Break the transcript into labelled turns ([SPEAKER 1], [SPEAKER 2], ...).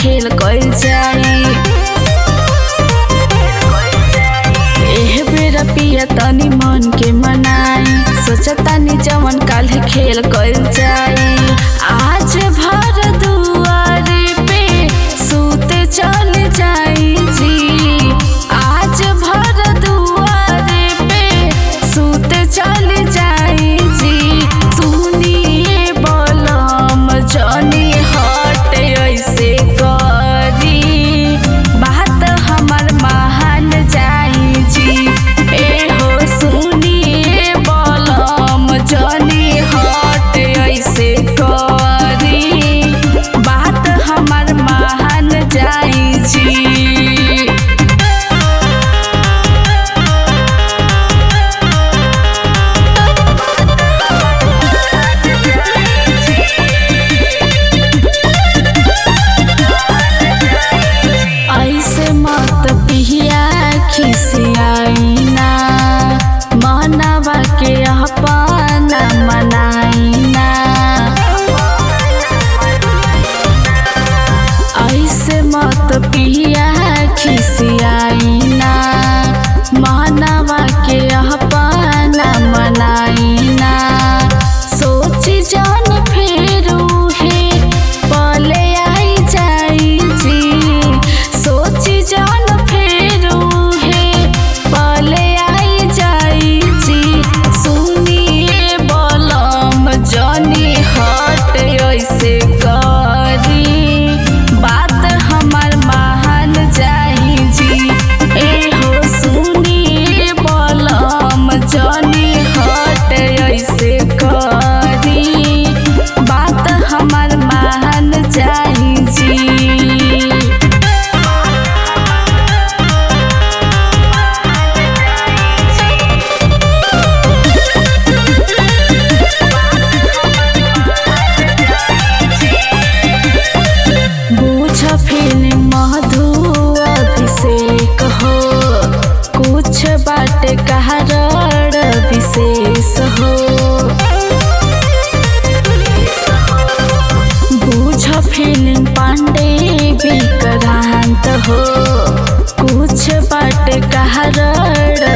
[SPEAKER 1] खेल कइल जाई एह बेरा पिया तनी मन के मनाई सोचतानी जवन काल्हे खेल कइल जाई आज भर दुआरे पे सूते चल जाई जी आज भर दुआरे पे सूते चल जाई जी सुनिए बलम जनी हट ऐसे करी बात हमर महान जाई जी ए हो सुनिए बलम जनी हट ऐसे करी बात हमर महान जाई जी ऐसे मत पिया खिसियाइना मनवा के अपना मनाइना ऐसे मत पिया खिसियाइना मनवा के अपना मनाइना सोची जान फेर उहे पले आई जाई जी सोची जान फेर उहे पले आई जाई जी सुनिए बलम जनी हट ऐसे करी बात हमर महान जाई जी ए हो सुनिए बलम जनी हट ऐसे करी बात हमर महान जाई जी बुझ फीलिंग मधु अभिषेक हो कुछ बाटे कारण विशेष हो बुझ फीलिंग पांडे विक्रांत हो कुछ बाटे कारण